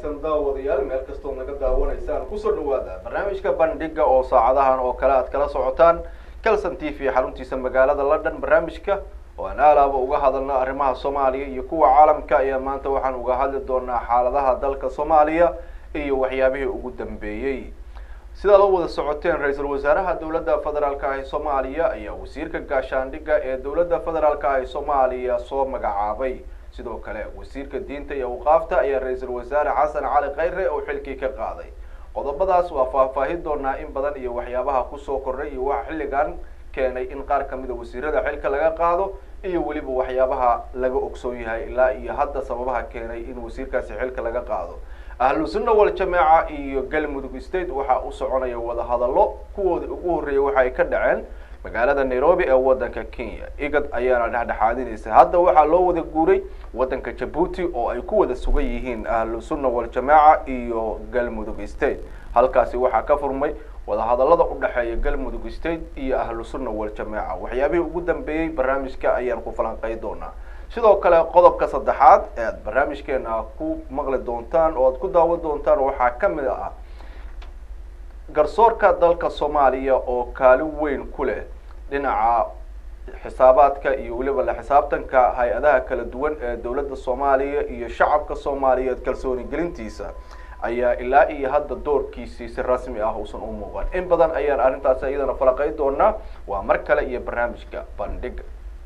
wanaagsan daawadayaal meel kastoo naga daawanaysaan kusoo dhawaada barnaamijka bandhiga oo saacadahan oo kale aad kala socotaan calson t v xaruntiisa magaalada london barnaamijka oo aan aalaaba uga hadalno arrimaha soomaaliya iyo kuwa caalamka ayaa maanta waxaan uga hadli doonaa xaaladaha dalka soomaaliya iyo waxyaabihii ugu dambeeyey sidaad u wada socoteen ra-iisul wasaaraha dowladda federaalka ah ee soomaaliya ayaa wasiirka gaashaandhigga ee dowladda federaalka ah ee soomaaliya soo magacaabay sidoo kale wasiirka diinta iyo awqaafta ayaa ra-iisul wasaare xasan cali khayre oo xilkii ka qaaday qodobadaas waa faahfaahin doonaa in badan iyo waxyaabaha kusoo kordhay iyo waxa xilligan keenay in qaar kamida wasiirada xilka laga qaado iyo weliba waxyaabaha laga ogsoon yahay ilaa iyo hadda sababaha keenay in wasiirkaasi xilka laga qaado ahlu sunna wal jameeca iyo galmudug state waxaa u soconaya wadahadallo kuwoodii ugu horreeyay waxa ay ka dhaceen magaalada nairobi ee wadanka kenya igad ayaana dhexdhexaadinaysa hadda waxaa loo wada guuray wadanka jabuuti oo ay ku wada sugan yihiin ahlu sunna wal jameeca iyo galmudug state halkaasi waxaa ka furmay wadahadallada u dhexeeya galmudug state iyo ahlu sunna wal jameeca waxyaabihii ugu dambeeyey barnaamijka ayaan ku falanqey doonaa sidoo kale qodobka saddexaad ee aad barnaamijkeena ku maqli doontaan oo aad ku daawan doontaan waxaa kamid ah garsoorka dalka soomaaliya oo kaalin weyn ku leh dhinaca xisaabaadka iyo weliba la xisaabtanka hay-adaha kala duwan ee dowladda soomaaliya iyo shacabka soomaaliyeed kalsooni gelintiisa ayaa ilaa iyo hadda doorkiisii si rasmi ah uusan u muuqan in badan ayaan arrintaasi iyadana falaqey doonaa waa mar kale iyo barnaamijka bandhiga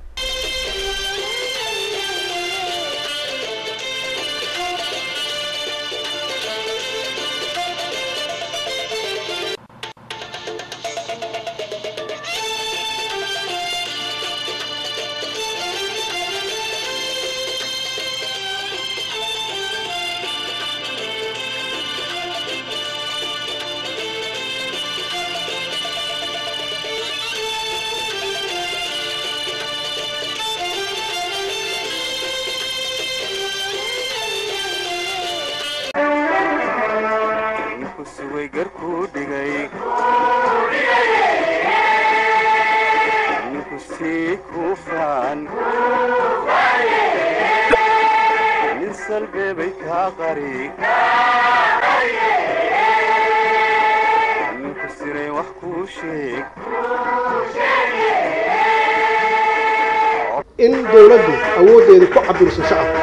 in dawladdu awooddeeda ku cabirso shacabka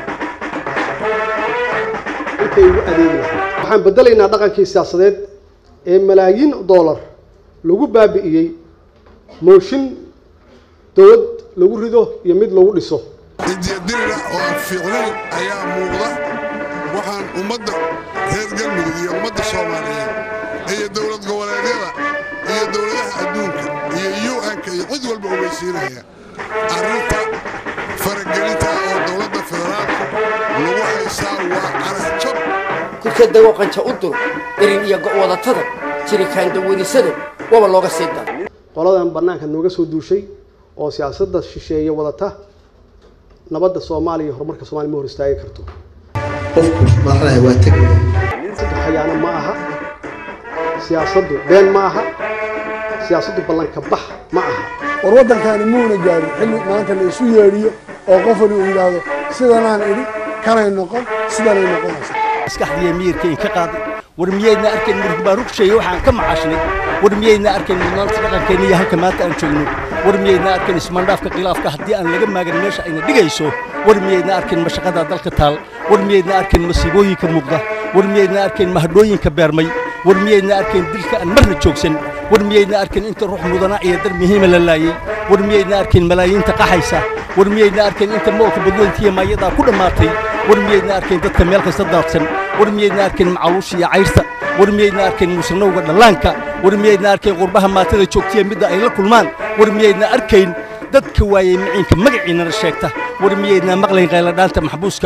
intay ugu adeegi lahay waxaan beddelaynaa dhaqankii siyaasadeed ee malaayiin dollar lagu baabi'iyey mooshin dawlad lagu rido iyo mid lagu dhiso idiyadirira oo aan fiicnayn ayaa muuqda waxaan ummadda reer galmudug iyo ummadda soomaaliyeed iyo dowlad goboleedyada iyo dowladaha adduunka iyo u-nka iyo cid walba ogeysiinaya arrinta faragelinta oo dowladda federaalku lagu haysaa waa carajab kurkadago qanja u dur erin iyo go'wadatada jirikaan dawadisada waba looga sii dara qoladan bannaanka nooga soo duushay oo siyaasadda shisheeye wadata nabadda soomaaliya iyo horumarka soomaliya ma hor istaagi karto qofku madaxdaha waa tegaya khayaano ma aha siyaasaddu been ma aha siyaasaddu ballanka bax ma aha war waddankaani muuna gaarin xilli maanta la isu yeedhiyo oo qofani uu yidhaahdo sidanaan idhi kanay noqon sidanay noqonaysa maskaxdiiya miyirkay ka qaaday war miyaydna arkayn murug baa rugsheeye waxaan ka macaashnay war miyaydna arkayn mudnaanta dhaqankeenna iyo halka maanta aan joogno war miyaydna arkayn ismandhaafka khilaafka haddii aan laga maagan meesha ayna dhigayso war miyaydna arkayn mashaqada dalka taal war miyaydna arkayn masiibooyinka muuqda war miyaydna arkayn mahadhooyinka beermay war miyaydna arkayn dilka aan marna joogsan war miyaydna arkayn inta ruux mudanaa iyo dar muhiima la laayey war miyaydna arkayn malaayiinta qaxaysa war miyaydna arkayn inta moolka badweyntiiya maayadaa ku dhammaatay war miyaydna arkayn dadka meel kasta daadsan war miyaydna arkayn macaluusha iyo cayrta war miyaydna arkayn musanowga dhallaanka war miyaydna arkayn qurbaha maatada joogtiya midda ay la kulmaan war miyaydna arkayn dadka waayey miciinka magaciinana sheegta war miyaydna maqlayn qayladhaanta maxbuuska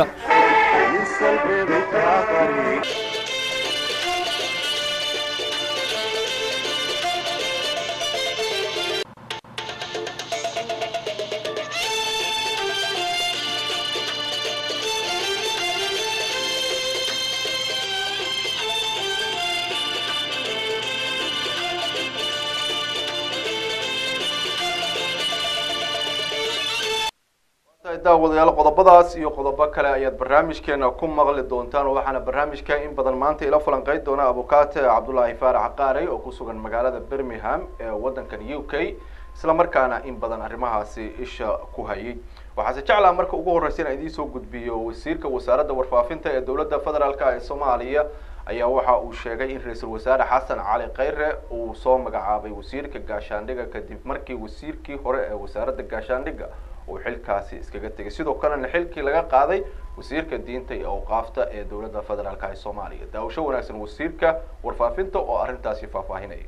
tahay daawadayaal qodobadaas iyo qodobo kale ayaad barnaamijkeena ku maqli doontaan waxaana barnaamijka in badan maanta ila falanqeyn doona abukate cabdullaahi faarax qaarey oo ku sugan magaalada birmingham ee waddankan u k isla markaana in badan arrimahaasi isha ku hayay waxaase jeclaha marka ugu horreysa inaan idiin soo gudbiyo wasiirka wasaaradda warfaafinta ee dowladda federaalka ee soomaaliya ayaa waxa uu sheegay in ra-iisul wasaare xasan cali khayre uu soo magacaabay wasiirka gaashaandhigga kadib markii wasiirkii hore ee wasaaradda gaashaandhigga uu xilkaasi iskaga tegay sidoo kalena xilkii laga qaaday wasiirka diinta iyo awqaafta ee dowladda federaalka ee soomaaliya daawasho wanaagsan wasiirka warfaafinta oo arrintaasi faahfaahinaya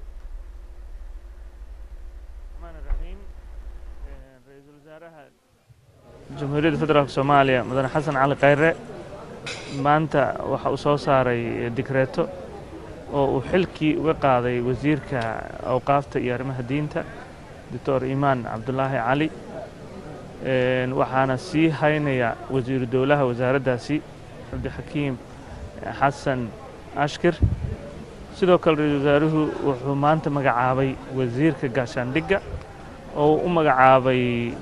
ra-iisul wasaaraha jamhuuriyadda federaalk soomaaliya mudane xasan cali khayre maanta waxa uu soo saaray dikreeto oo uu xilkii uga qaaday wasiirka awqaafta iyo arrimaha diinta doctor imaan cabdulaahi cali waxaana sii haynaya wasiiru dowlaha wasaaraddaasi cabdixakiim xasan ashkir sidoo kale ra-iisul wasaaruhu wuxuu maanta magacaabay wasiirka gaashaandhigga oo u magacaabay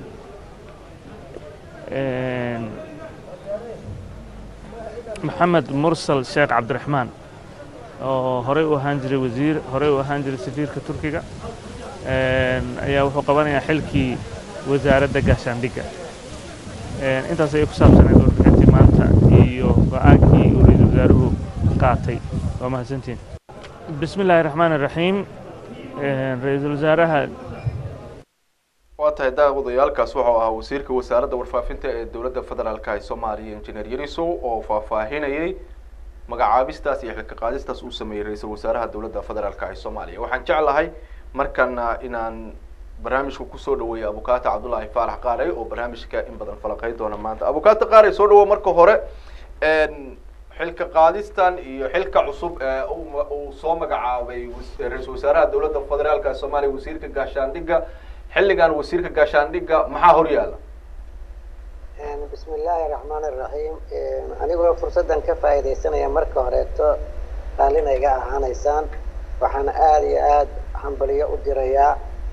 maxamed mursal sheekh cabdiraxmaan oo horey u ahaan jiray wasiir horey u ahaan jiray safiirka turkiga ayaa wuxuu qabanayaa xilkii wasaaradda gaashaandhigga intaas ayay ku saabsaneed warbixintii maanta iyo go-aankii uu ra-iisul wasaaruhu qaatay waa mahadsantiin bismi illaahi raxmaan iraxiim ra-iisul wasaaraha waa tahay daawadayaalkaas wuxuu ahaa wasiirka wasaaradda warfaafinta ee dowladda federaalka ee soomaaliya injineer yarisow oo faahfaahinayay magacaabistaas iyo xilka qaadistaas uu sameeyey ra-iisul wasaaraha dowladda federaalka ee soomaaliya waxaan jeclahay markana inaan barnaamijka kusoo dhaweeya abukate cabdullaahi faarax qaarey oo barnaamijka in badan falaqeyn doona maanta abukate qaarey soo dhawo marka hore xilka qaadistan iyo xilka cusub ee uu soo magacaabay ra-iisul wasaaraha dowladda federaalka ee soomaaliya wasiirka gaashaandhigga xilligan wasiirka gaashaandhigga maxaa hor yaala bismi illaahi raxmaan iraxiim anigoo fursaddan ka faa'iidaysanaya marka horeeto raallina iga ahaanaysaan waxaan aada iyo aada hambaliyo u dirayaa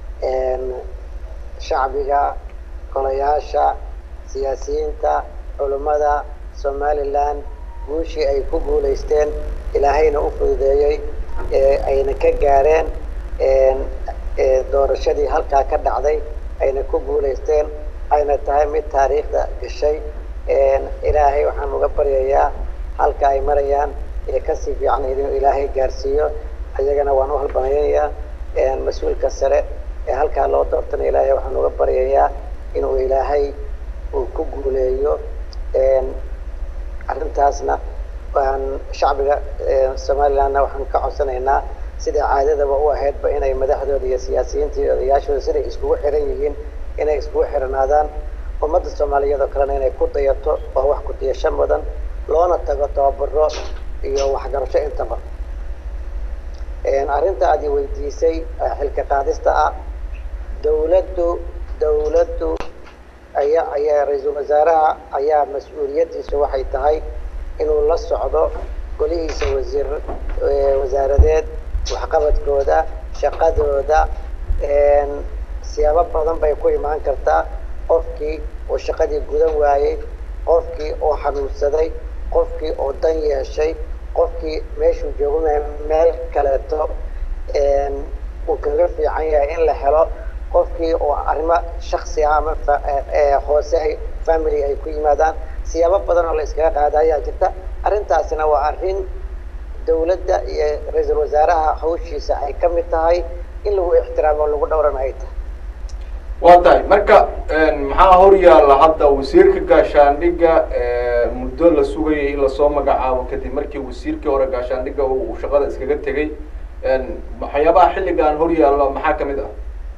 shacbiga golayaasha siyaasiyiinta culummada somalilan guushii ay ku guulaysteen ilaahayna u fududeeyey ayna ka gaareen doorashadii halkaa ka dhacday ayna ku guulaysteen ayna tahay mid taariikhda gashay ilaahay waxaan uga baryayaa halka ay marayaan ee kasii fiican inuu ilaahay gaarsiiyo ayagana waan u halbanaynayaa mas-uulka sare ee halkaa loo doortana ilaahay waxaan uga baryayaa inuu ilaahay uu ku guuleeyo arrintaasna waan shacbiga somalilandna waxaan ka codsanaynaa sida caadadaba u ahaydba inay madaxdooda iyo siyaasiyiinta iyo odayaashooda siday iskugu xiran yihiin inay iskugu xiranaadaan ummadda soomaaliyeed oo kalena inay ku dayato oo wax ku diyasho mudan loona tago tababaro iyo waxgarasho intaba arrinta aad i weydiisay xilka qaadista ah dowladdu dowladdu aya ayaa ra-iisul wasaaraha ayaa mas-uuliyaddiisu waxay tahay inuu la socdo golihiisa wasiir wasaaradeed waxqabadkooda shaqadooda siyaabo badan bay ku imaan kartaa qofkii oo shaqadii gudan waayey qofkii oo xanuunsaday qofkii oo dan yeeshay qofkii meeshuu joogo meel kaleeto uu kaga fiican yahay in la helo qofkii oo arrimo shaksi ah ama hoose ay family ay ku yimaadaan siyaabo badan oo la iskaga qaada ayaa jirta arrintaasina waa arrin dowladda iyo ra-iisul wasaaraha hawshiisa ay ka mid tahay in lagu ixtiraamo lagu dhowrana ay tahay waa tahay marka maxaa hor yaalla hadda wasiirka gaashaandhigga muddo la sugayay in lasoo magacaabo kadib markii wasiirkii hore gaashaandhigga uu shaqada iskaga tegay waxyaabaha xilligan hor yaalla maxaa kamid ah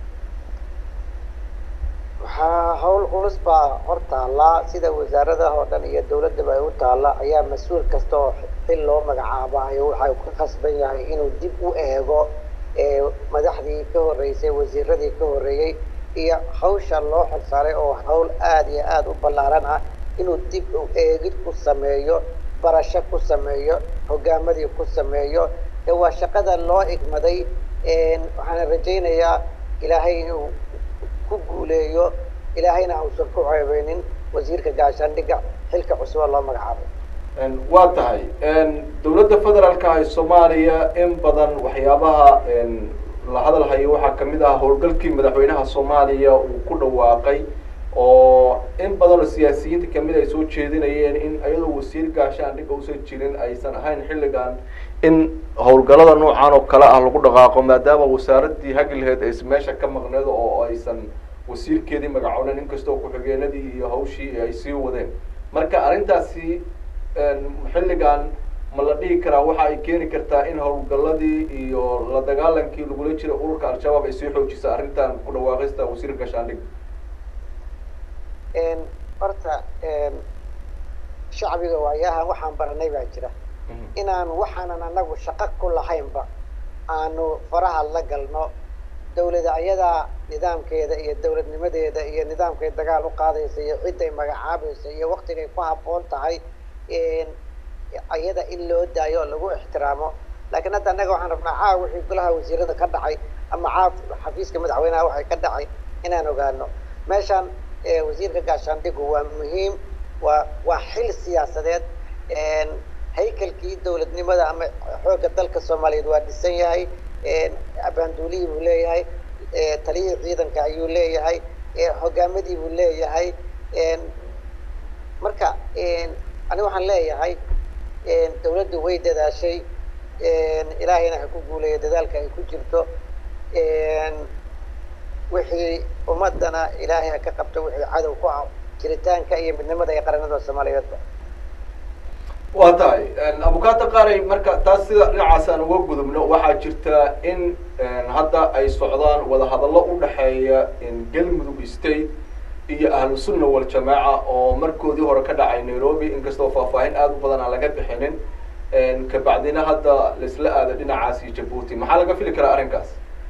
waxaa hawl culus baa hor taallaa sida wasaaradaha oo dhan iyo dowladdaba ay u taalla ayaa mas-uul kasta oo xil loo magacaabayo waxa ku khasban yahay inuu dib u eego madaxdii ka horreysay wasiiradii ka horreeyey iyo hawsha loo xilsaaray oo hawl aada iyo aada u ballaaran ah inuu dib u eegid ku sameeyo barasho ku sameeyo hogaamadii ku sameeyo ee waa shaqada loo igmaday waxaana rajaynayaa ilaahay inuu ku guuleeyo ilaahayna uusan ku ceebeynin wasiirka gaashaandhigga xilka cusuba loo magacaabay waa tahay dowladda federaalka ee soomaaliya in badan waxyaabaha la hadal hayo waxaa kamid ah howlgalkii madaxweynaha soomaaliya uu ku dhawaaqay oo in badan oo siyaasiyiinta kamid ay soo jeedinayeen in iyadoo wasiir gaashaandhigga uusan jirin aysan ahayn xilligan in howlgalada noocan oo kale ah lagu dhaqaaqo maadaama wasaaradii hagilheed ay meesha ka maqneed oo aysan wasiirkeedii magacoonen inkastoo ku-xigeenadii iyo hawshii ay sii wadeen marka arrintaasi xilligan ma la dhihi karaa waxa ay keeni kartaa in howlgaladii iyo la dagaalankii lagula jira ururka al-shabaab ay sii xoojisa arrintan ku dhawaaqista wasiirka gaashaandhig horta shacbiga waayahan waxaan baranay baa jira inaan waxaanan anagu shaqo ku lahaynba aanu faraha la galno dawlada ayadaa nidaamkeeda iyo dawladnimadeeda iyo nidaamkay dagaal u qaadaysa iyo cidday magacaabaysa iyo waktigay ku habboon tahay ayada in loo daayo oo lagu ixtiraamo laakiin hadda annaga waxaan rabnaa caawa wixii golaha wasiirada ka dhacay ama caaw xafiiska madaxweynaha waxay ka dhacay inaan ogaano meeshaan wasiirka gaashaandhigu waa muhiim waa waa xil siyaasadeed haykalkii dawladnimada ama xoogga dalka soomaaliyeed waa dhisan yahay abaanduulihii buu leeyahay taliyihii ciidanka ayuu leeyahay hogaamadii buu leeyahay marka aniga waxaan leeyahay dawladdu way dadaashay ilaahayna ha ku guuleeya dadaalka ay ku jirto wixii ummadana ilaahay ha ka qabto wixii cadow ku ah jiritaanka iyo midnimada iyo qaranada soomaaliyeedba waa tahay abukaata qaaray marka taas sida dhinacaas aan uga gudubno waxaa jirta in hadda ay socdaan wadahadallo u dhexeeya galmudug state iyo ahlu sunna waljamaaca oo markoodii hore ka dhacay nairobi inkastoo faahfaahin aada u badan aan laga bixinin kabacdina hadda laisla aada dhinacaasi jabuuti maxaa laga fili karaa arrinkaas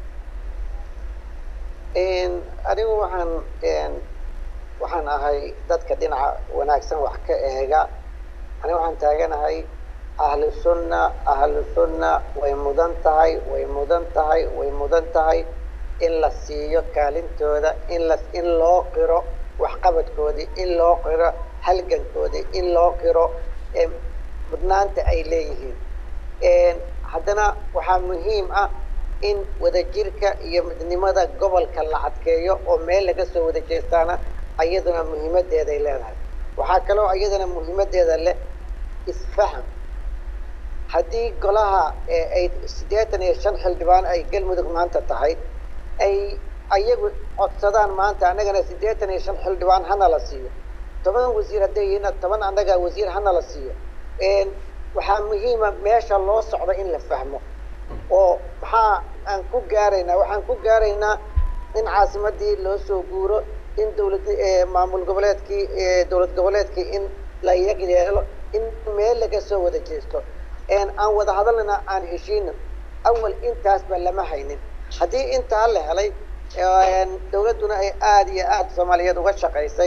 anigu waxaan waxaan ahay dadka dhinaca wanaagsan wax ka eega aniga waxaan taaganahay ahlu sunna ahlu sunna way mudan tahay way mudan tahay way mudan tahay in la siiyo kaalintooda in la in loo qiro waxqabadkoodii in loo qiro halgankoodii in loo qiro mudnaanta ay leeyihiin haddana waxaa muhiim ah in wadajirka iyo midnimada gobolka la adkeeyo oo meel laga soo wada jeestaana ayaduna muhiimadeeday leedahay waxaa kaloo iyadana muhiimadeeda leh isfaham haddii golaha ay siddeetan iyo shan xildhibaan ay galmudug maanta tahay ay ayagu codsadaan maanta annagana siddeetan iyo shan xildhibaan hana la siiyo toban wasiir hadday yihiin toban annaga wasiir hana la siiyo waxaa muhiima meesha loo socdo in la fahmo oo maxaa aan ku gaaraynaa waxaan ku gaaraynaa in caasimadii loo soo guuro in dawlad maamul goboleedkii dowlad goboleedkii in la yagyeelo in meel laga soo wada jeesto aan wada hadalnana aan heshiino awal intaasba lama haynin haddii intaa la helay dawladduna ay aada iyo aada soomaaliyeed uga shaqaysay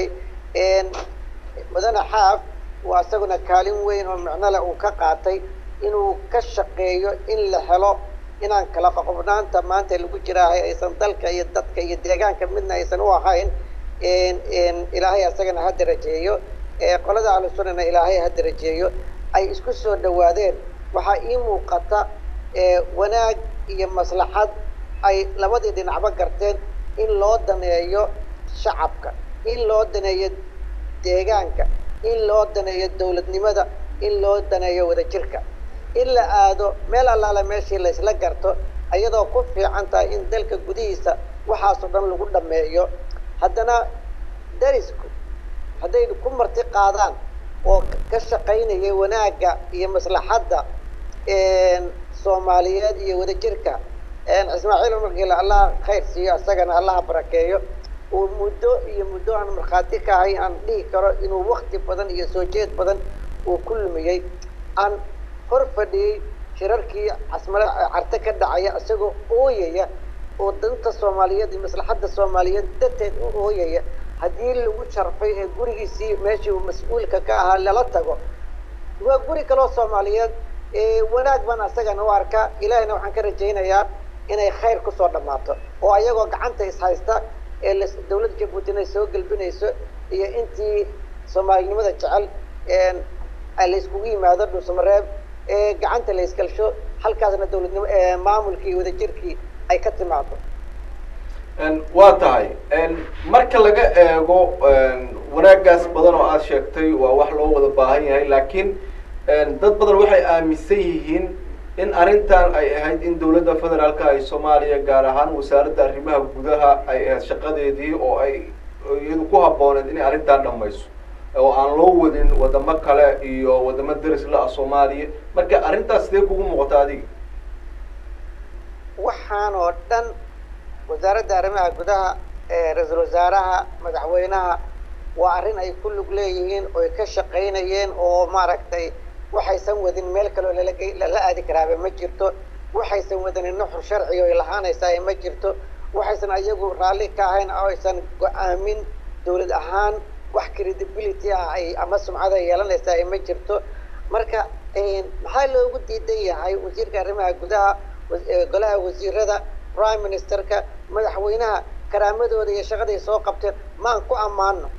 mudane xaaf waa isaguna kaalin weyn oo micnole uu ka qaatay inuu ka shaqeeyo in la helo inaan kala qoqobnaanta maanta lagu jiraahay aysan dalka iyo dadka iyo deegaanka midna aysan u ahayn ilaahay asagana ha darajeeyo qolada ahlusunnana ilaahay ha darajeeyo ay isku soo dhawaadeen waxaa ii muuqata wanaag iyo maslaxad ay labadii dhinacba garteen in loo daneeyo shacabka in loo daneeyo deegaanka in loo daneeyo dawladnimada in loo daneeyo wadajirka in la aado meel allaale meeshii la isla garto iyadoo ku fiican tahay in dalka gudihiisa waxaasoo dhan lagu dhammeeyo haddana darisku hadday ku marti qaadaan oo ka shaqaynaya wanaagga iyo maslaxadda soomaaliyeed iyo wadajirka ismaaciil umarkiila allah khayr siiyo isagana allaha barakeeyo uu muddo iyo muddo aan markhaati ka ahay aan dhihi karo inuu wakti badan iyo soo jeed badan uu ku lumiyey aan hor fadhiyey shirarkii casmale carte ka dhacaya isagoo ooyaya oo danta soomaaliyeed iyo maslaxadda soomaaliyeed darteed u ooyaya haddii lagu sharfay ee gurigiisii meeshii uu mas-uulka ka ahaa lala tago waa guri kaloo soomaaliyeed wanaag baan asagana u arkaa ilaahina waxaan ka rajaynayaa inay khayr kusoo dhammaato oo ayagoo gacanta ishaysta ee dawladda jabuutina soo gelbinayso iyo intii soomaalinimada jecel la iskugu yimaado dhuusamareeb gacanta la isgalsho halkaasna dowladnimo maamulkii wadajirkii ay ka timaado waa tahay marka laga eego wanaagaas badan oo aad sheegtay waa wax loo wada baahan yahay laakiin dad badan waxay aaminsan yihiin in arrintan ay ahayd in dowladda federaalka ay soomaaliya gaar ahaan wasaaradda arrimaha gudaha ay ahayd shaqadeedii oo ay iyadu ku habbooneed inay arrintan dhamayso oo aan loo wadin wadamo kale iyo wadamo deris la ah soomaaliya marka arrintaas sidee kugu muuqata adiga waxaan oo dhan wasaaradda arrimaha gudaha ra-iisul wasaaraha madaxweynaha waa arrin ay ku lug leeyihiin oy ka shaqaynayeen oo maaragtay waxaysan wadin meel kaloo lala lala aadi karaaba ma jirto waxaysan wadanin nuxur sharciga oy lahaanaysaa ma jirto waxaysan ayagu raalli ka ahayn oo aysan go-aamin dowlad ahaan wax credibility ah ay ama sumcada yeelanaysaa ma jirto marka maxaa loogu diidan yahay wasiirka arrimaha gudaha golaha wasiirada prime ministerka madaxweynaha karaamadooda iyo shaqaday soo qabteen maan ku ammaano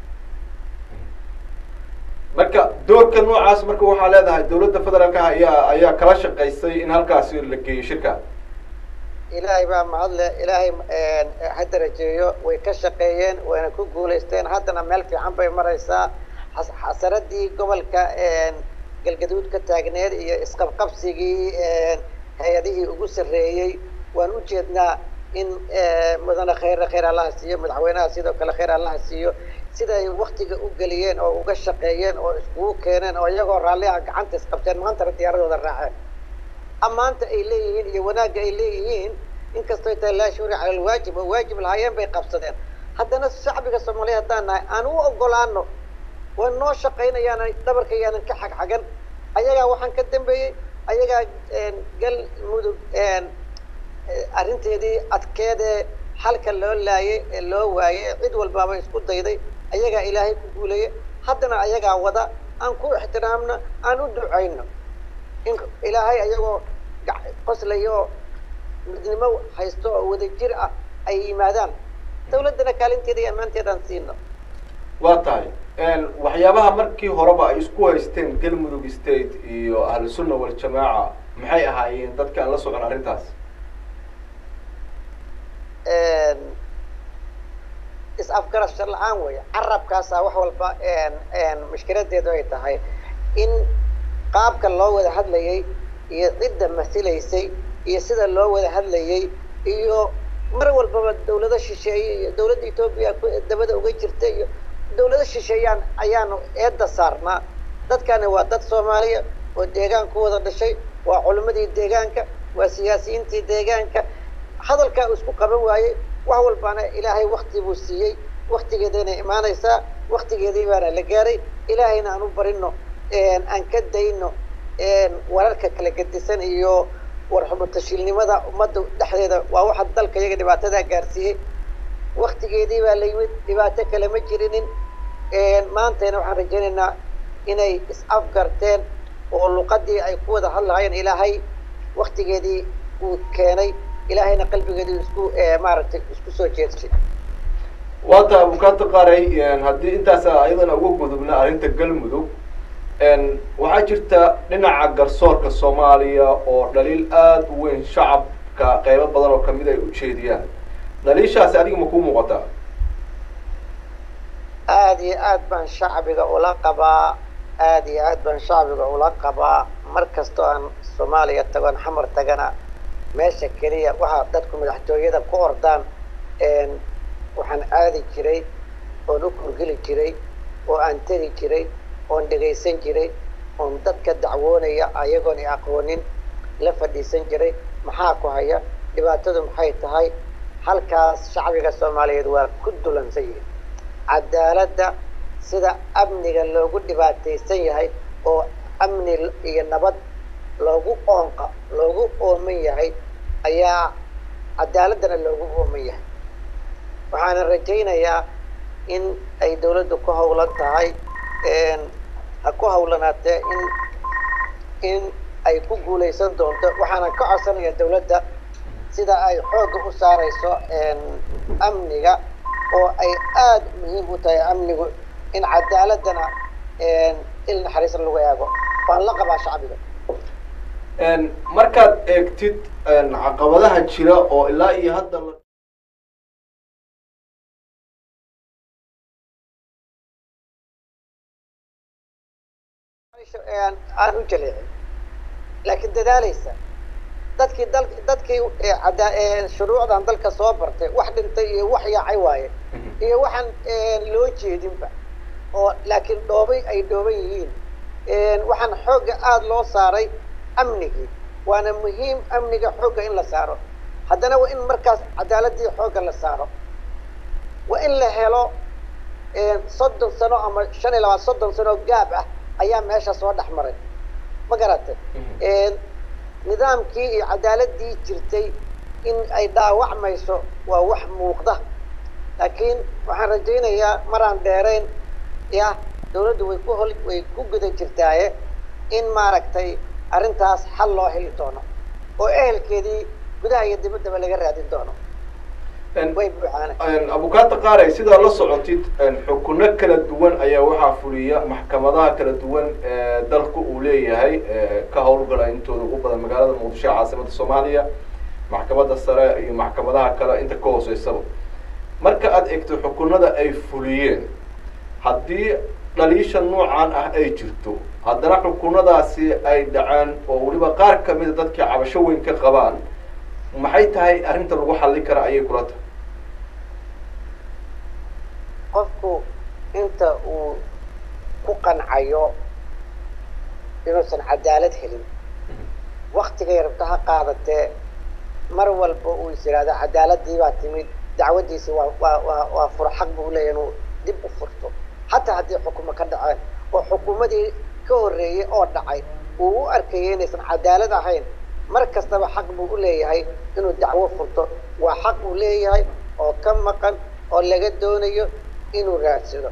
marka doorka noocaas marka waxaa leedahay dowladda federaalka ayaa ayaa kala shaqaysay in halkaasi la geeyo shirka ilaahay baa mahadle ilaahay ha darajeeyo way ka shaqeeyeen wayna ku guulaysteen haddana meel fiican bay maraysaa xasaradii gobolka galgaduud ka taagneed iyo isqabqabsigii hay-adihii ugu sarreeyey waan u jeednaa in mudane khayr khayr allaha siiyo madaxweynaha sidoo kale khayr allaha siiyo siday waktiga u geliyeen oo uga shaqeeyeen oo iskugu keeneen oo iyagoo raalliha gacanta isqabteen maantana diyaaradooda raaceen ammaanta ay leeyihiin iyo wanaagga ay leeyihiin inkastoo tahay laa shuuri cala alwaajib oo waajib lahaayeen bay qabsadeen haddana shacbiga soomaaliya haddaan nahay aan u ogolaano way noo shaqaynayaan dhabarka yaanan ka xagxagan ayagaa waxaan ka dambeeyey ayagaa galmudug arrinteedii adkeedee xalka loo laayay ee loo waayey cid walbaaba isku dayday ayagaa ilaahay ku guulayay haddana ayagaa wada aan ku ixtiraamno aan u ducayno in ilaahay ayagoo qoslaya oo midnimo haysto oo wadajir ah ay yimaadaan dawladdana kaalinteeda iyo ammaanteedaan siino waa tahay waxyaabaha markii horeba ay isku haysteen galmudug state iyo ahlu sunna waljamaaca maxay ahaayeen dadka aan la socon arrintaas is-afgarasho la-aan weya carabkaasaa wax walba mushkiladeedu ay tahay in qaabka loo wada hadlayay iyo cidda masilaysay iyo sida loo wada hadlayay iyo mar walbaba dawlado shisheeye iyo dawladda etoobiya dabada uga jirta iyo dawlado shisheeyaan ayaanu eedda saarnaa dadkani waa dad soomaaliya oo deegaan ku wada dhashay waa culimmadii deegaanka waa siyaasiyiintii deegaanka hadalkaa uu isku qaban waayey wax walbaana ilaahay wakti buu siiyey waktigeedayna imaanaysaa waktigeedii baana la gaaray ilaahayna aan u barino aan ka dayno wararka kala gedisan iyo warxumatashiilnimada ummadda dhexdeeda waa waxa dalka iyaga dhibaatadaa gaarsiiyey waktigeedii baa la yimid dhibaato kale ma jirinin maantayna waxaan rajaynaynaa inay is-afgarteen oo luqadii ay ku wada hadlahaayeen ilaahay waktigeedii uu keenay ilaahayna qalbigeedii isku maaragtay isku soo jeedshay waa tahay abukaata qaray haddii intaas ayadana uga gudubna arrinta galmudug waxaa jirta dhinaca garsoorka soomaaliya oo dhaliil aada u weyn shacabka qeybo badan oo kamid ay ujeediyaan dhaliishaasi adiga ma kuu muuqataa aada iyo aad baan shacbiga ula qabaa aada iyo aad baan shacbiga ula qabaa mar kastoo aan soomaaliya tagoon xamar tagana meesha keliya waxaa dadku madaxtooyada ku ordaan waxaan aadi jiray oon u kurgeli jiray oo aan tegi jiray oon dhegaysan jiray oon dadka dacwoonaya ayagoon i aqoonin la fadhiisan jiray maxaa ku haya dhibaatadu maxay tahay halkaas shacbiga soomaaliyeed waa ku dulansan yihin cadaaladda sida amniga loogu dhibaataysan yahay oo amni iyo nabad loogu oonqa loogu ooman yahay ayaa cadaaladdana loogu ooman yahay waxaana rajaynayaa in ay dawladdu ku hawlan tahay ha ku hawlanaatee in in ay ku guulaysan doonto waxaana ka codsanaya dawladda sida ay xoogga u saarayso amniga oo ay aada muhiim u tahay amnigu in cadaaladana il naxariisna lagu eego waan la qabaa shacbiga markaad eegtid caqabadaha jira oo ilaa iyo hadda la aan u jaleecin laakiin dadaalaysa dadkii dal dadkii cada- shuruucdan dalka soo bartay wax dhintay iyo wax yaacay waaye iyo waxaan loo jeedinba oo laakiin dhoobay ay dhooban yihiin waxaan xoogga aada loo saaray amnigii waana muhiim amniga xoogga in la saaro haddana waa in markaas cadaaladii xoogga la saaro waa in la helo soddon sano ama shan iyo labaad soddon sano gaab ah ayaa meesha soo dhex maray ma garatay nidaamkii iyo cadaaladii jirtay in ay dhaawacmayso waa wax muuqda laakiin waxaan rajaynayaa maraan dheerayn ya dawladdu way ku hol way ku guda jirtaaye in maaragtay arrintaas xal loo heli doono oo ehelkeedii gudaha iyo dibaddaba laga raadin doono way buuxaana abukaata qaaray sidaa la socotid xukuno kala duwan ayaa waxaa fuliya maxkamadaha kala duwan ee dalku uu leeyahay ka howlgala intooda ugu badan magaalada muqdisho ee caasimada soomaaliya maxkamadda sare iyo maxkamadaha kale inta ka hooseysaba marka aada egto xukunada ay fuliyeen haddii dhaliisha noocan ah ay jirto haddana xukunadaasi ay dhaceen oo weliba qaar kamida dadkii cabasho weyn ka qabaan maxay tahay arrinta lagu xallin kara ayay kula tahay qofku inta uu ku qancayo inuusan cadaalad helin waktigay rabto ha qaadatee mar walba uu is yidhahdo cadaaladii baa timid dacwaddiisi waa waa waa waa fur xaq buu leeyahy inuu dib u furto hataa haddii xukumo ka dhaceen oo xukuumadii ka horreeyey oo dhacay uu u arkayay inaysan cadaalad ahayn mar kastaba xaq buu u leeyahay inuu dacwo furto waa xaq uu leeyahay oo ka maqan oo laga doonayo inuu raadsado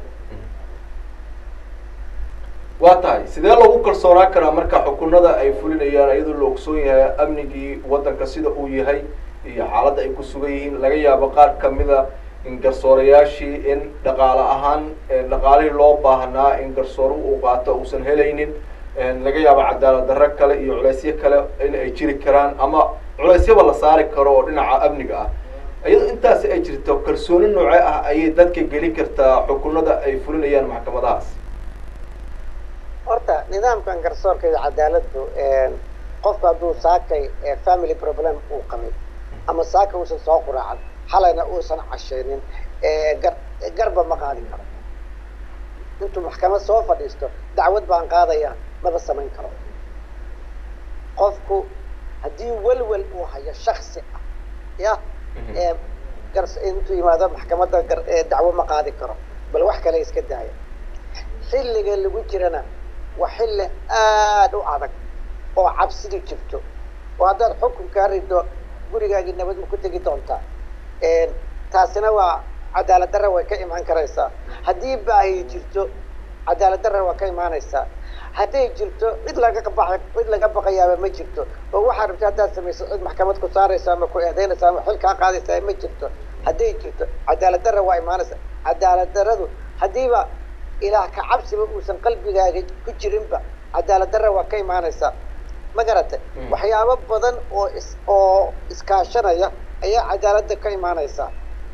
waa tahay sidee loogu kalsoonaan karaa marka xukunada ay fulinayaan iyadoo la ogsoon yahay amnigii waddanka sida uu yahay iyo xaaladda ay ku sugan yihiin laga yaabo qaar kamida in garsoorayaashii in dhaqaale ahaan dhaqaalihii loo baahnaa in garsoore uu qaato uusan helaynin laga yaabo cadaalad darro kale iyo culeysyo kale in ay jiri karaan ama culeysyaba la saari karo oo dhinaca amniga ah iyadoo intaasi ay jirto kalsooni nooce ah ayay dadka geli kartaa xukunada ay fulinayaan maxkamadahaas horta nidaamkan garsoorka iyo cadaaladdu qofku hadduu saakay family problem uu qabay ama saaka uusan soo quraacan xalayna uusan cashaynin gar garba ma qaadi karo intuu maxkamad soo fadhiisto dacwad baan qaadaya maba samayn karo qofku haddii welwel uu hayo shaksi ah ya gar intuu yimaado maxkamadda gar dacwo ma qaadi karo bal wax kale iska daaya xilliga lagu jirana waa xilli aada u adag oo cabsidi jirto oo haddaad xukun kaa rido gurigaagii nabad ma ku tegi doontaa taasina waa cadaalad darra way ka imaan karaysaa haddii baahi jirto cadaalad darra waa ka imaanaysaa hadday jirto cid laga ba cid laga baqayaaba ma jirto oo waxaa rabta haddaad samayso cid maxkamad ku saaraysa ama ku eedeynaysa ama xil kaa qaadaysaa ma jirto hadday jirto cadaalad darra waa imaanaysaa cadaalad darradu haddiiba ilaah ka cabsiba uusan qalbigaaga ku jirinba cadaalad darra waa ka imaanaysaa ma garatay waxyaabo badan oo is oo iskaashanaya ayaa cadaaladda ka imaanaysaa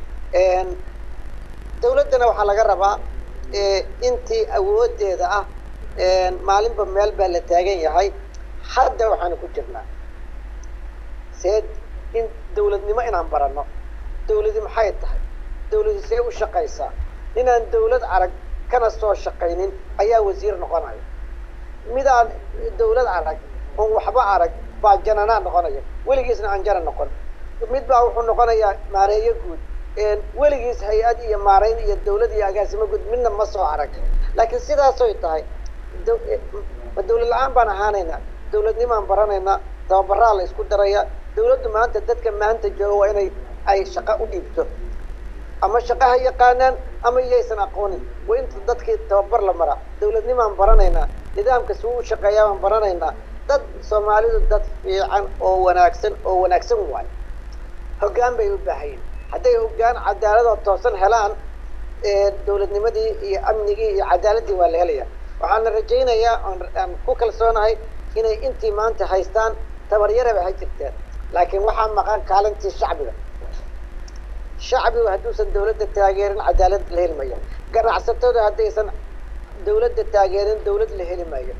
dawladdana waxaa laga rabaa intii awoodeeda ah maalinba meel baa la taagan yahay hadda waxaanu ku jirnaa see in dawladnimo inaan baranno dawladi maxay tahay dawladi see u shaqaysaa inaan dawlad arag kana soo shaqaynin ayaa wasiir noqonaya midaan dawlad arag oon waxba arag baa jananaa noqonaya weligiisna aan jana noqon mid baa wuxuu noqonayaa maareeyo guud weligiis hay-ad iyo maarayn iyo dawlad iyo agaasimo guud midna ma soo arag laakiin sidaasoy tahay ma dawlad la-aan baan ahaanaynaa dawladnimaan baranaynaa tababaraa la isku daraya dawladdu maanta dadka maanta jooga waa inay ay shaqo u dhiibto ama shaqo ha yaqaanaan ama iyaysan aqoonin waa inta dadkii tababar la maraa dawladnimaan baranaynaa nidaamka suu u shaqeeyaa baan baranaynaa dad soomaalidu dad fiican oo wanaagsan oo wanaagsan waayo hoggaan bay u baahayin hadday hoggaan cadaaladoo toosan helaan dowladnimadii iyo amnigii iyo cadaaladii waa la helaya waxaana rajaynayaa aan ku kalsoonahay inay intii maanta haystaan tabaryaraba ha jirteen laakiin waxaa maqan kaalintii shacbiga shacbigu hadduusan dawladda taageerin cadaalad la heli mayo ganacsatadu haddaysan dawladda taageerin dawlad la heli mayo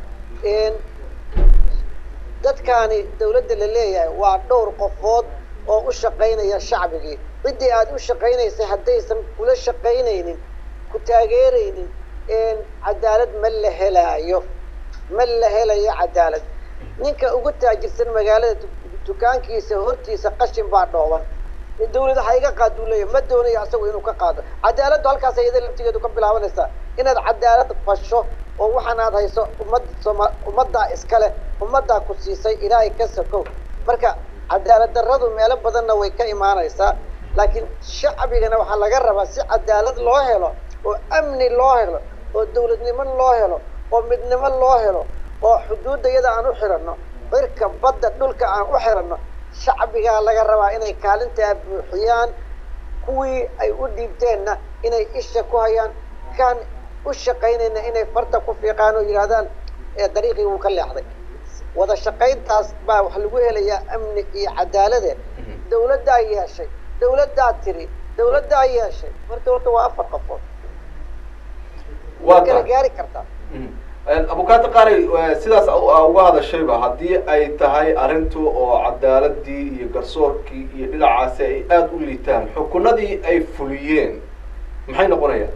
dadkaani dawladda la leeyahay waa dhowr qofood oo u shaqaynaya shacbigii ciddii aada u shaqaynaysay haddaysan kula shaqaynaynin ku taageeraynin cadaalad ma la helaayo ma la helayo cadaalad ninka ugu taajirsan magaalada dukaankiisa hortiisa qashin baa dhooban dawlad ha iga qaaduu leeyahy ma doonayo asagu inuu ka qaado cadaaladdu halkaas iyada laftigeedu ka bilaabanaysaa inaad cadaalad fasho oo waxaan aad hayso ummad sooma ummaddaa iskale ummaddaa ku siisay ilaahay ka sakow marka cadaalad darradu meelo badanna way ka imaanaysaa laakiin shacbigana waxaa laga rabaa si cadaalad loo helo oo amni loo helo oo dawladnimo loo helo oo midnimo loo helo oo xuduudda iyada aan u xiranno cirka badda dhulka aan u xiranno shacbigaa laga rabaa inay kaalintaa buuxiyaan kuwii ay u dhiibteenna inay isha ku hayaan kaan u shaqaynayna inay farta ku fiiqaan oo yidhahdaan dariiqii wuu ka leexday wada shaqayntaas baa wax lagu helayaa amni iyo cadaalade dawladdaa yeeshay dawladdaa tiri dawladdaa yeeshay marka horta waa afar qofood waa kala gaari kartaa abukaata qaari sidaas uga hadashayba haddii ay tahay arrintu oo cadaaladii iyo garsoorkii iyo dhinacaasi ay aada u liitaan xukunadii ay fuliyeen maxay noqonayaan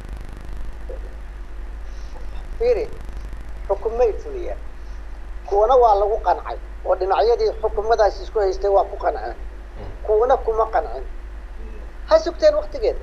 fiiri xukumay fuliyeen kuwana waa lagu qancay oo dhinacyadii xukumadaas isku haystay waa ku qanceen kuwana kuma qancin ha sugteen waktigeeda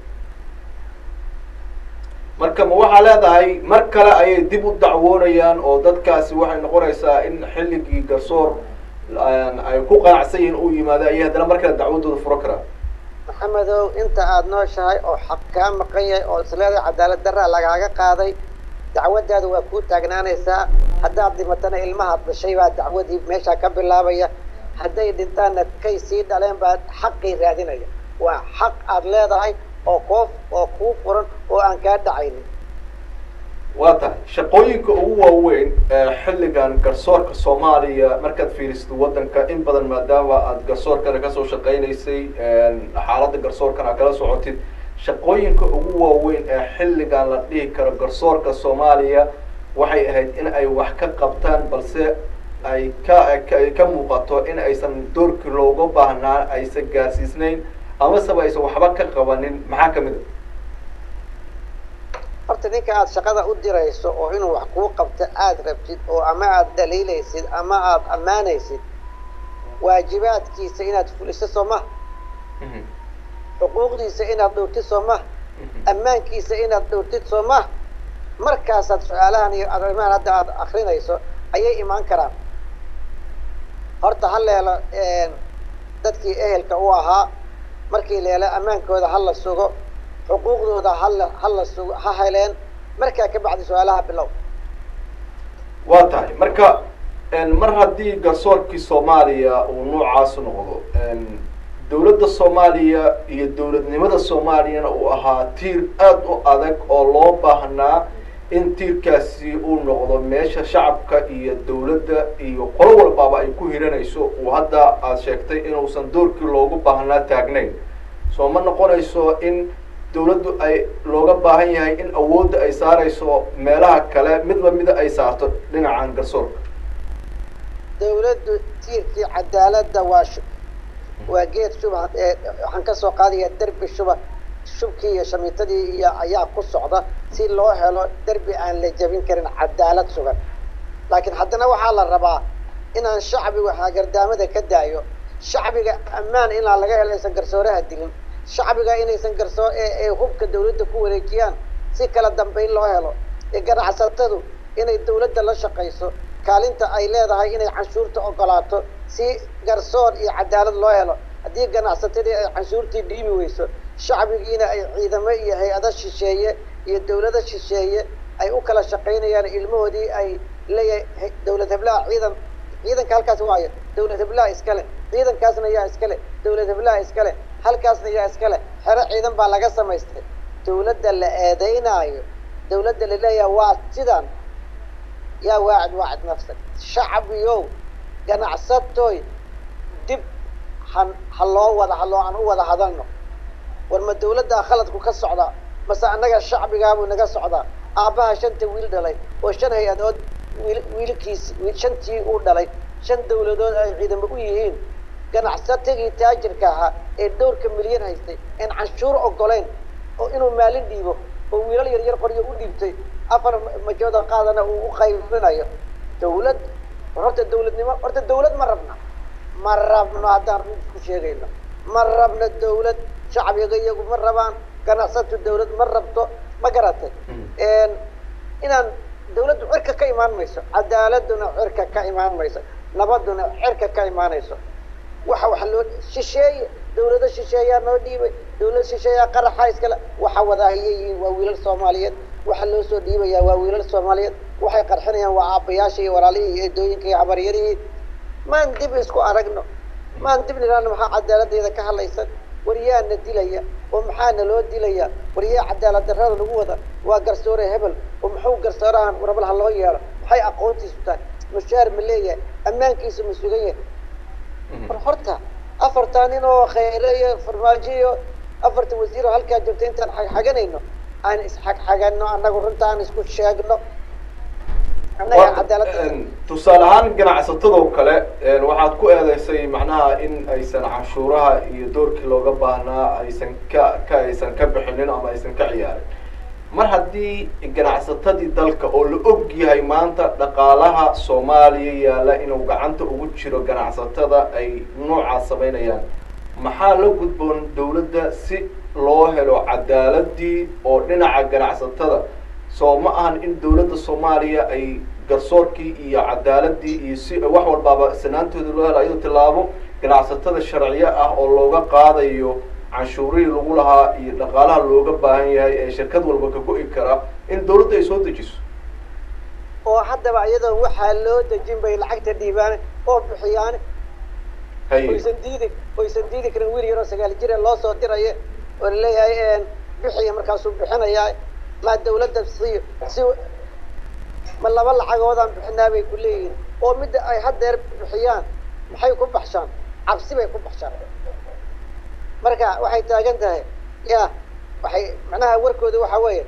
marka ma waxaa leedahay mar kale ayay dib u dacwoonayaan oo dadkaasi waxay noqonaysaa in xilligii garsoor ay ku qanacsan yihiin uu yimaado ayay haddana mar kale dacwadooda furo karaan maxamedow inta aada nooshahay oo xaq kaa maqan yahay oo isleedahay cadaalad darraa lagaaga qaaday dacwadaada waa kuu taagnaanaysaa haddaad dhimatana ilmahaad dhashay baa dacwadii meeshaa ka bilaabaya hadday dhintaanna kay sii dhaleen baa xaqii raadinaya waa xaq aada leedahay oo koof oo kuu furan oo aan kaa dhacaynin waa tahay shaqooyinka ugu waaweyn ee xilligan garsoorka soomaaliya markaad fiirisid waddanka in badan maadaama aada garsoorkana kasoo shaqaynaysay xaaladda garsoorkana kala socotid shaqooyinka ugu waaweyn ee xilligan la dhihi karo garsoorka soomaaliya waxay ahayd in ay wax ka qabtaan balse ay ka ka muuqato in aysan doorkii looga baahnaa aysan gaarsiisnayn amaseba aysan waxba ka qabanin maxaa kamid a horta ninka aada shaqada u dirayso oo inuu wax kuu qabto aada rabtid oo ama aada dhaliilaysid ama aada ammaanaysid waajibaadkiisa inaad fuliso soo maha xuquuqdiisa inaad dhowrtid soo maha ammaankiisa inaad dhowrtid soo maha markaasaad su-aalahan iyo arrimahan hadda aada akrinayso ayay imaan karaan horta ha leelo dadkii ehelka u ahaa markii leelo ammaankooda ha la sugo xuquuqdooda hala hala sugo ha heleen markaa ka bacdi su-aalaha bilow waa tahay marka mar haddii garsoorkii soomaaliya uu noocaas noqdo dawladda soomaaliya iyo dawladnimada soomaaliyana uu ahaa tiir aada u adag oo loo baahnaa in tiirkaasi uu noqdo meesha shacabka iyo dawladda iyo qolo walbaaba ay ku hiranayso uu hadda aada sheegtay inuusan doorkii loogu baahnaa taagnayn soo ma noqonayso in dawladdu ay looga baahan yahay in awoodda ay saarayso meelaha kale mid lamida ay saarto dhinacan garsoorka dawladdu tiirkii cadaaladda waa shu waa geed shuba waxaan kasoo qaadaya derbi shuba shubkii iyo shamiitadii iyo ayaa ku socda si loo helo derbi aan la jebin karin cadaalad sugan laakiin haddana waxaa la rabaa inaan shacbigu hagardaamada ka daayo shacbiga ammaan inaan laga helo aysan garsooraha dilin shacbiga inaysan garsoo ee hubka dawladda ku wareejiyaan si kala dambayn loo helo ee ganacsatadu inay dawladda la shaqayso kaalinta ay leedahay inay canshuurta ogolaato si garsoor iyo cadaalad loo helo haddii ganacsatadii ay canshuurtii dhiibi weyso shacbigiina ay ciidamo iyo hay-ado shisheeye iyo dawlado shisheeye ay u kala shaqaynayaan ilmahoodii ay leeyahay dawlad heblaha ciidan ciidanka halkaas waayo dawlad heblaha iskale ciidankaasna yaa iskale dawlad heblaha iskale halkaasna yaa iskale xero ciidan baa laga samaystay dawladda la eedeynaayo dawladda la leeyahay waa sidan yaa waacid waacid nafsak shacbiyow ganacsatoy dib han ha loo wada haloo aan u wada hadalno war ma dawladdaa khaladku ka socdaa mase annaga shacbigaabuu naga socdaa aabbaha shanta wiil dhalay oo shan hay-adood wiil wiilkiisi shantii uu dhalay shan dawladood ay ciidamo u yihiin ganacsatigii taajirka ahaa ee dhowrka milyan haystay een canshuur ogolayn oo inuu maalin dhiibo oo wiilal yar yar qoryo u dhiibtay afar majooda qaadana uu u qaybinayo dawlad horta dawladnimo horta dawlad ma rabna ma rabno haddaan run isku sheegayno ma rabno dawlad shacbiga iyagu ma rabaan ganacsatu dawlad ma rabto ma garatay inaan dawladdu cirka ka imaan mayso cadaaladuna cirka ka imaan mayso nabaduna cirka ka imaanayso waxa waxa loo shisheeye dawlado shisheeyaa noo dhiibay dawlad shisheeyaa qaraxa iskale waxa wadaahiya yihiin waa wiilal soomaaliyeed waxa loo soo dhiibayaa waa wiilal soomaaliyeed waxay qarxinayaan waa aabbayaasha iyo walaalihii iyo eedooyinka iyo habaryarihii maan dib isku aragno maan dib nidhaahno maxaa cadaaladdeeda ka hadlaysan war yaana dilaya oo maxaana loo dilaya war yaa cadaalad darrada lagu wada waa garsoore hebel oo muxuu garsoorahan rabal ha loo yeelo maxay aqoontiisu tahay mushaar ma leeyahay ammaankiisu ma sugan yahay war horta afartaa nin oo khayre iyo farmaajo iyo afarta wasiir oo halkaa joogta intaan xagxaganayno aan isxagxagano annagu runta aan isku sheegno annagaan cadaaladda tusaale ahaan ganacsatadoo kale waxaad ku eedeysay macnaha in aysan canshuuraha iyo doorkii looga baahnaa aysan ka ka aysan ka bixinin ama aysan ka ciyaarin mar haddii ganacsatadii dalka oo la og yahay maanta dhaqaalaha soomaaliya yaalla inuu gacanta ugu jiro ganacsatada ay noocaas samaynayaan maxaa la gudboon dawladda si loo helo cadaaladii oo dhinaca ganacsatada soo ma ahan in dawladda soomaaliya ay garsoorkii iyo cadaaladii iyo si wax walbaaba sanaantooda loo helo ayadoo tilaabo ganacsatada sharciyo ah oo looga qaadayo canshuurihii lagu lahaa iyo dhaqaalaha looga baahan yahay ee shirkad walba ka go-i kara in dawladda ay soo dejiso oo haddaba iyadoo waxaa loo dejin bay lacagta dhiibaan oo bixiyaan oysan diidi oysan diidi karin wiil yaroo sagaal jire loo soo dirayo oo laleeyahay bixiya markaasuu bixinayaa maa dawladda siiyo si ma laba lacagoodaan bixinaa bay ku leeyihiin oo midda ay haddeer bixiyaan maxay ku baxshaan cabsi bay ku baxshaan marka waxay taagan tahay ya waxay macnaha warkooda waxa weeye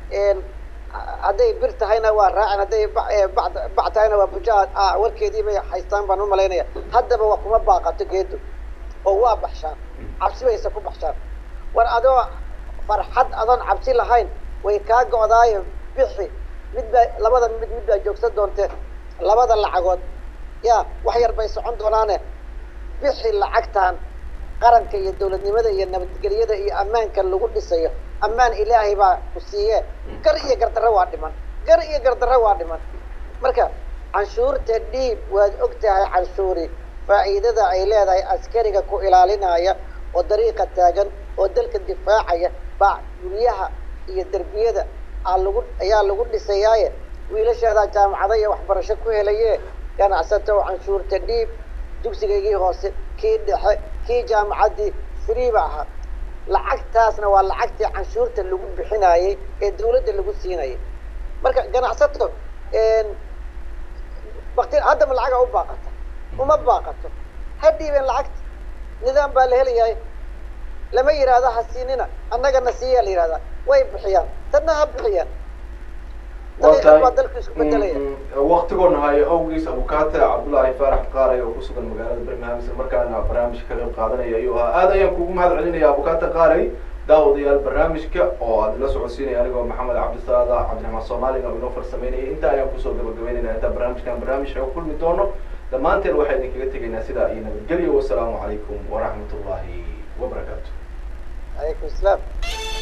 hadday bir tahayna waa raacin hadday bac tahayna waa bujaad warkeedii bay haystaan baan umalaynaya haddaba waa kuma baaqato geedu oo waa baxshaan cabsi bayse ku baxshaan war adoo farxad adoon cabsi lahayn way kaa go-daayo bixi mid baa labada mid mid baa joogsan doonteen labada lacagood ya wax yar bay socon doonaane bixi lacagtan qaranka iyo dawladnimada iyo nabadgelyada iyo ammaanka lagu dhisayo ammaan ilaahay baa ku siiye gar iyo gardarro waa dhiman gar iyo gardarro waa dhiman marka canshuurta dhiib waad og tahay canshuuri faa'iidada ay leedahay askariga ku ilaalinaya oo dariiqa taagan oo dalka difaacaya baa guryaha iyo derbiyada aa lagu ayaa lagu dhisayaaye wiilasheedaa jaamacada iyo waxbarasho ku helaye ganacsato oo canshuurta dhiib dugsigaygii hoose kii dhexe kii jaamacaddii free ba ahaa lacagtaasna waa lacagtii canshuurta lagu bixinayey ee dawladda lagu siinayay marka ganacsato bakti haddaba lacaga u baaqata uma baaqato ha dhiibeen lacagta nidaam baa la helayahay lama yidhaahdo ha siinina annagana siiyaa la yidhahdaa way bixiyaan tanna ha bixiyaan daqiiqad baa dalku isku bedelaya waktigoona hayo awgiis abukaate cabdullaahi faarax qaaray oo kusugan magaalada birmingham isla markaana barnaamijka ka qayb qaadanaya ayuu ahaa aad ayaan kugu mahad celinaya abukaate qaaray daawadayaal barnaamijka oo aad la socodsiinaya anigoo maxamed cabdisaada cabdiraxmaan soomaalina oo inoo farsameynaya inta ayaan kusoo gabagabeynayna intaa barnaamijkan barnaamij oo kulmi doono dhammaanteen waxaa idinkaga tegaynaa sidaa iyo nabadgelyo wasalaamu calaykum waraxmat ullaahi wabarakaatu calaykum salaam